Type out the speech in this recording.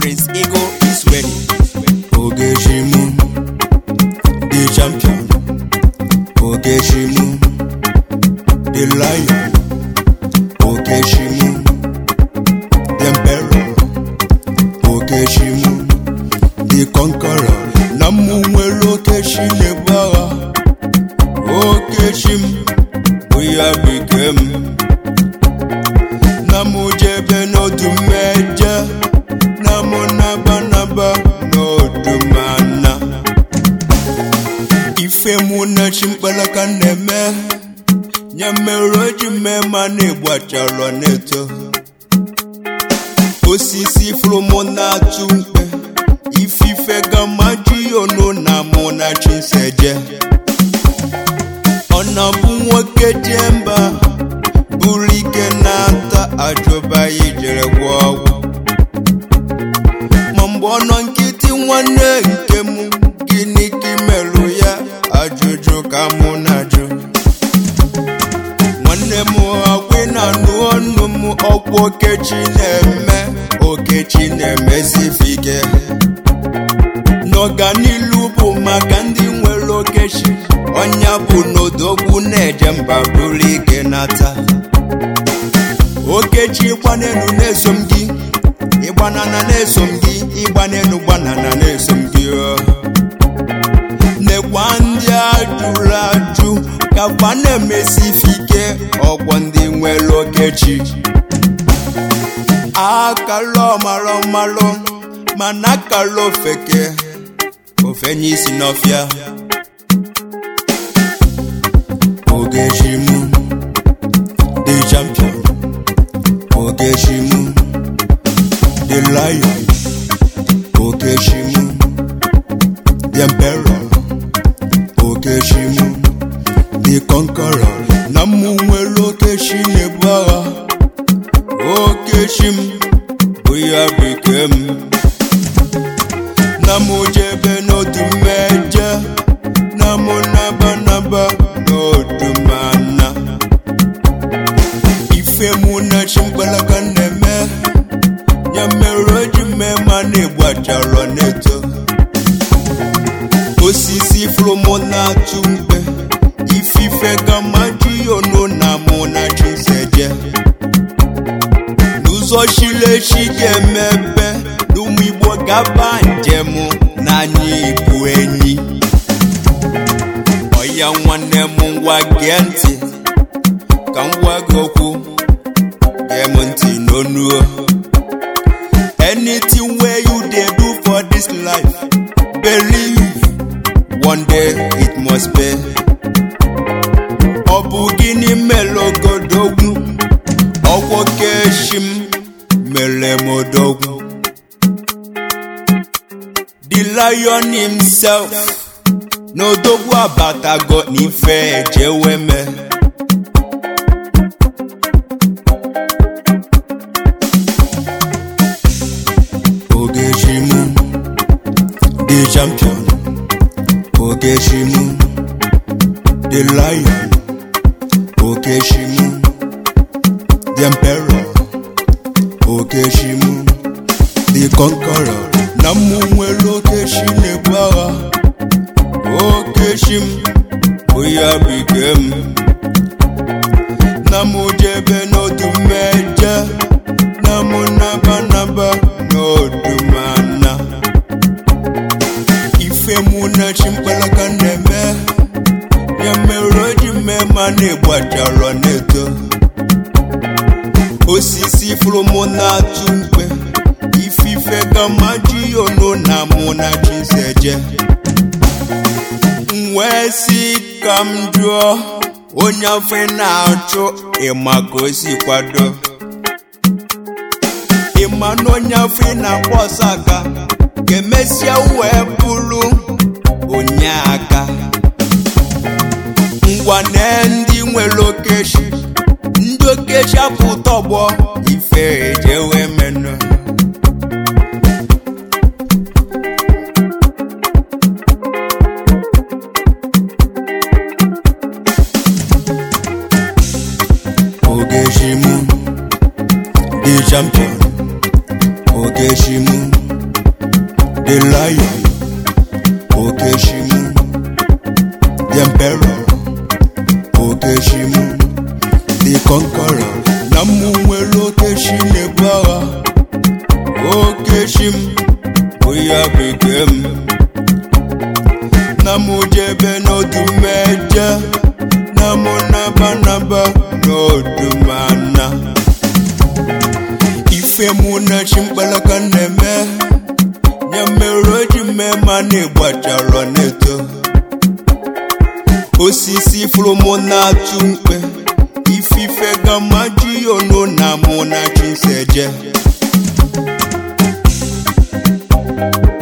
Prince Eagle is ready. Ogeshimu, the champion. Ogeshimu, the lion. Ogeshimu, the emperor. Ogeshimu, the conqueror. Namu nwere okeshi na-ebu agha. Okeshim, oya bikem. Namu jebe n'odu mmeje. Namu naba naba n'odu mana. Ife mụ na chimkpalaka na-eme. Nye mere o ji mee ma na-egbu achalọ na-eto. Osisi fụrụ mụ na-atụ mkpe. Ifife gama ji onu na mụ na chinseje. Ọ na-bụ nwoke jee mba buru ike na-ata ajụba ijere gwọ ọgwụ ma mgbe ọ nọ nkịtị nwanne nke m gịnị ka imerụ ya ajụjụ ka mụ na-ajụ nwanne m ọgwụ na-anụ ọnụ m ọkwa okechi na-eme okechi na-emesife ike n'ọganilu bụ maka ndị nwere okechi ọnya bụ n'odogwu na-eje mba buru ike nata okechi gbanenu na-eso m gị ịgbanana na-eso m gị ịgbanenu gbanana na-eso m gị ọ. nekwa ndị ajụrụ ajụ ka fa na-emesife ike ọgwọ ndị nwere okechi akala ọmara ọmalụ mana akala ofeke ofenye isi n'ọfịa Ogeshimu, the champion. Ogeshimu, the lion. Ogeshimu, the emperor. Ogeshimu, the conqueror. Namu nwere okeshi na-ebu agha. Okeshim, oya bikem. Namu jebe n'otu mmeje. Namu naba naba n'otu mana. Ife mụ na chimkpalaka na-eme. Ya mere o ji mee ma na-egbu achalọ na-eto. Osisi fụrụ mụ na-atụ mkpe. Ifife gama ji onu na mụ na chiseje. N'ụzọ chilechi ga-emepe. N'ụmụ Igbo gaba njem n'anya ibu enyi. Ọya nwanne m ngwa gee ntị ka m gwa gị okwu gee m ntị n'onu anything wey you dey do for this life believe one day it must pay ọ bụ gịnị mere ogodogwu ọgwọ keshi m mere m odogwu the lion himself n'odogwu abatago n'ife ejeweme Ogeshimu, the champion. Ogeshimu, the lion. Ogeshimu, the emperor. Ogeshimu, the conqueror. Namu nwere okeshi na-ebu agha. Okeshim, oya bikem. Namu jebe n'otu mmeje. Namu naba naba n'otu mana. Ife mụ na chimkpalaka na-eme. Ya mere o ji mee ma na-egbu achalọ na-eto. Osisi fụrụ mụ na-atụ mkpe. Ifife gama ji onu na mụ na chiseje. M wee sị ka m jụọ onye afọ ị na-achụ ịma ka o si kwado ịma na onye afọ ị na-akpọ ọsọ aka ga-emesịa wee bụrụ onye aka ngwa na ndị nwere okechi ndị okechi apụta ọgbọ ife ejewe menụ Ogeshimu, the champion. Ogeshimu, the lion okeshimu the emperor okeshimu the conqueror na mụ nwere okeshi na-ebu agha okeshim oya bekee m na mụ jebe n'ọdụ meje na mụ naba naba n'ọdụ mana ife mụ na chi mkpalaka na-eme ya mere o ji mee ma na-ịgbachara n'eto osisi fụrụ mụ na-atụ mkpe ifife gamaji onu na mụ na chi seje